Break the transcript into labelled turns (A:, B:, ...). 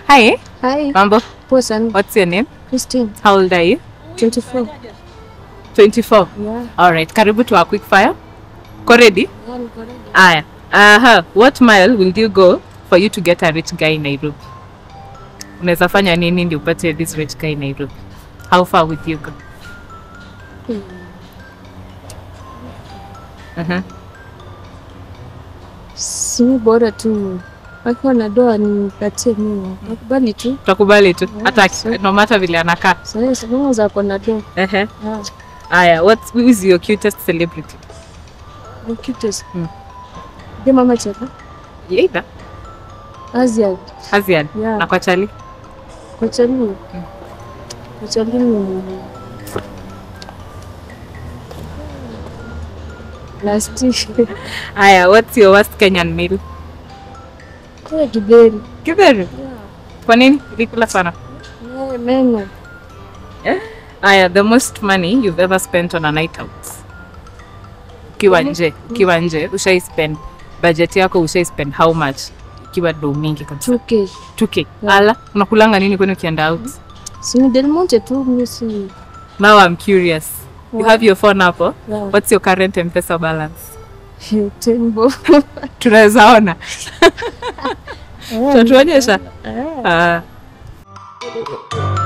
A: Hi,
B: Hi.
A: mambo.
B: Poa sana.
A: What's your name?
B: Christine.
A: How old are you?
B: 24.
A: 24.
B: Yeah.
A: All right. Karibu to our quick fire. Ko ready?
B: Yeah, niko ready.
A: Aya. Aha. What mile will you go for you to get a rich guy in Nairobi? Unaweza fanya nini ndio upate this rich guy in Nairobi? How far would you go? Mhm.
B: Si bora tu akiwa na doa nipatie mimi. Nakubali tu.
A: Tutakubali tu. Hata
B: sure.
A: no matter vile anakaa.
B: Sasa sababu za kwa na doa.
A: Ehe.
B: Yeah.
A: Aya. What who is your cutest celebrity?
B: The cutest.
A: Mm.
B: Ndio mama chaka.
A: Either.
B: Asia.
A: Hazian.
B: Yeah.
A: Na kwa chali.
B: Kwa chani. Kwa chani ni Last
A: Aya. What's your worst Kenyan meal?
B: Kwa kiberi.
A: Kidheri.
B: Yeah.
A: Kwa nini? Ulikula sana.
B: Yeah, meno.
A: Aya, the most money you've ever spent on a night out. Ukiwa nje, ukiwa nje, ushai spend budget yako ushai spend how much? Ikiwa do mingi kabisa.
B: 2K.
A: 2k.
B: Yeah.
A: Ala, unakulanga nini kwani ukienda out?
B: Si ni Del Monte tu mimi si.
A: Now I'm curious. You
B: Yeah.
A: have your phone hapo.
B: Yeah.
A: What's your current M-Pesa balance?
B: Tembo.
A: Tunaweza ona.
B: Yeah.
A: Tutatuonyesha.
B: Yeah.
A: Ah.